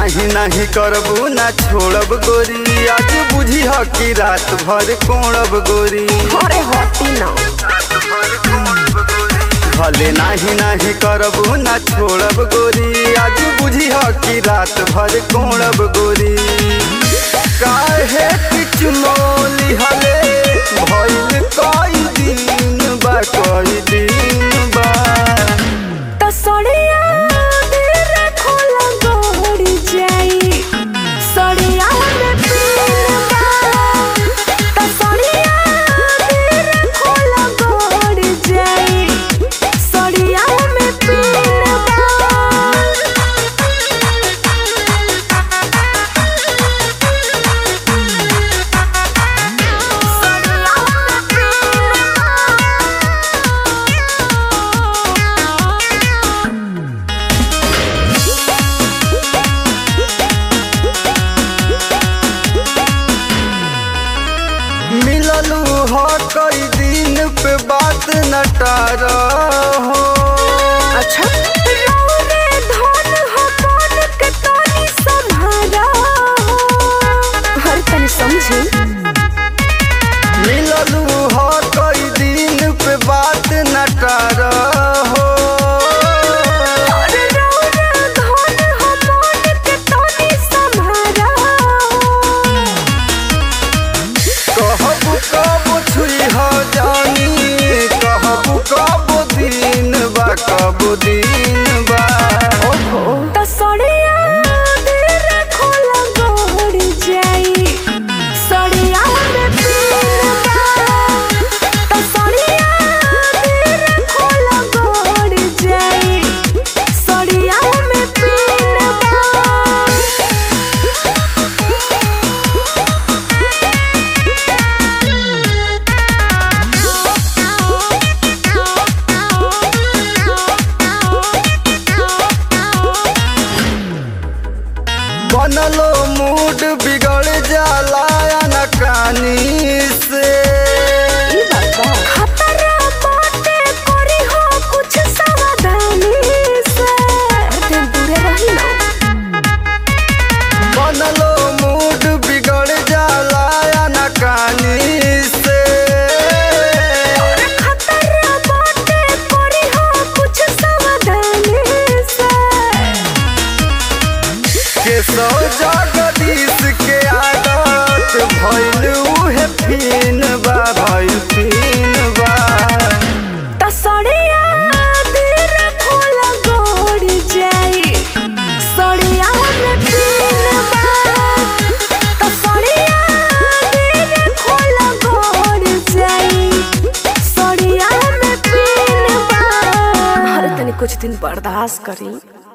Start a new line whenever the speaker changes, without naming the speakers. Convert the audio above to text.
नाही नाही करबू ना छोड़ब गोरी आज बुझी ह कि रात भर कोड़ब गोरी
अरे हटी ना
भले नाही नाही करबू ना छोड़ब गोरी आज बुझी ह कि रात भर कोड़ब गोरी काहे पिचमोली हले भइल कई दिन बा कई दिन बा
तसड़िया दिल खोला गोड़ी जाई सड़िया में पीनबा तसड़िया दिल खोला गोड़ी जाई सड़िया में पीनबा
मिललू ह कई दिन पे बात नटार हो
अच्छा रौरे धन हो कौन के तनी संभारा हो हर तनी समझी
मिललू ह कई दिन पे बात नटार हो
अरे रौरे धन हो कौन के तनी संभारा हो
कहबू कब छुई हो जानी कहबू कब दिन बा कब दिन बा
तसड़िया दिल खोला गोड़ जाई सड़िया में पीनबा तसड़िया दिल खोला गोड़ जाई सड़िया में पीनबा
बनलो मूड बिगड़ जाला नकानी से
खतरा बाटे करी हो कुछ सावधानी से दिन दूरे रही ना
बनलो मूड बिगड़ जाला नकानी से
खतरा बाटे करी हो कुछ सावधानी से
के सौ जगदीश के आदत भइल उहे फिन बा भइल फिन बा
तसड़िया दिल खोला गोड़ जाई सड़िया में पीनबा तसड़िया दिल खोला गोड़ जाई सड़िया में पीनबा हर तनी कुछ दिन बर्दाश्त करी